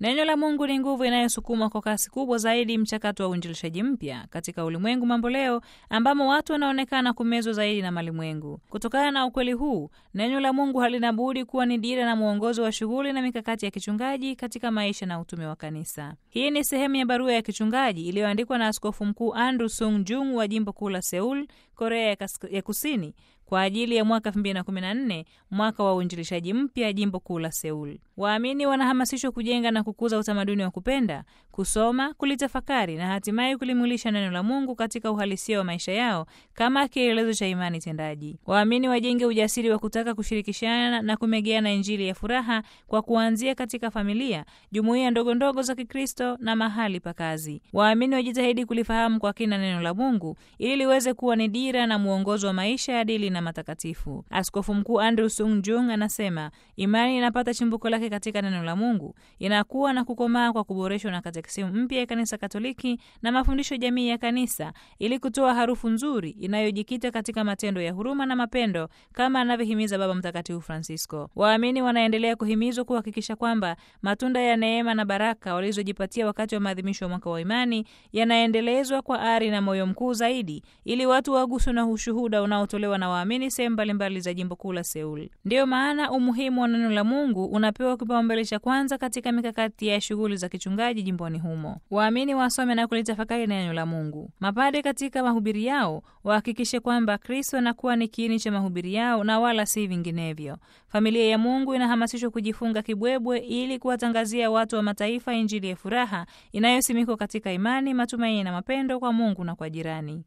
Neno la Mungu ni nguvu inayosukuma kwa kasi kubwa zaidi mchakato wa uinjilishaji mpya katika ulimwengu mambo leo, ambamo watu wanaonekana kumezwa zaidi na malimwengu. Kutokana na ukweli huu, neno la Mungu halina budi kuwa ni dira na mwongozo wa shughuli na mikakati ya kichungaji katika maisha na utume wa kanisa. Hii ni sehemu ya barua ya kichungaji iliyoandikwa na Askofu Mkuu Andrew Sung Jung wa jimbo kuu la Seul, Korea ya Kusini kwa ajili ya mwaka 2014 mwaka wa uinjilishaji mpya jimbo kuu la Seul. Waamini wanahamasishwa kujenga na kukuza utamaduni wa kupenda, kusoma, kulitafakari na hatimaye kulimwilisha neno la Mungu katika uhalisia wa maisha yao kama kielelezo cha imani tendaji. Waamini wajenge ujasiri wa kutaka kushirikishana na kumegeana Injili ya furaha kwa kuanzia katika familia, jumuiya ndogo ndogo za Kikristo na mahali pa kazi. Waamini wajitahidi kulifahamu kwa kina neno la Mungu ili liweze kuwa ni dira na mwongozo wa maisha ya adili na matakatifu. Askofu Mkuu Andrew Sung Jung anasema imani inapata chimbuko lake katika neno la Mungu, inakuwa na kukomaa kwa kuboreshwa na katekisimu mpya ya Kanisa Katoliki na mafundisho jamii ya Kanisa, ili kutoa harufu nzuri inayojikita katika matendo ya huruma na mapendo, kama anavyohimiza Baba Mtakatifu Francisco. Waamini wanaendelea kuhimizwa kuhakikisha kwamba matunda ya neema na baraka walizojipatia wakati wa maadhimisho ya mwaka wa imani yanaendelezwa kwa ari na moyo mkuu zaidi, ili watu waguswe na ushuhuda unaotolewa na waamini sehemu mbalimbali za jimbo kuu la Seul. Ndiyo maana umuhimu wa neno la Mungu unapewa kipaumbele cha kwanza katika mikakati ya shughuli za kichungaji jimboni humo. Waamini wasome na kulitafakari neno la Mungu. Mapade katika mahubiri yao wahakikishe kwamba Kristo anakuwa ni kiini cha mahubiri yao na wala si vinginevyo. Familia ya Mungu inahamasishwa kujifunga kibwebwe ili kuwatangazia watu wa mataifa Injili ya furaha inayosimikwa katika imani, matumaini na mapendo kwa Mungu na kwa jirani.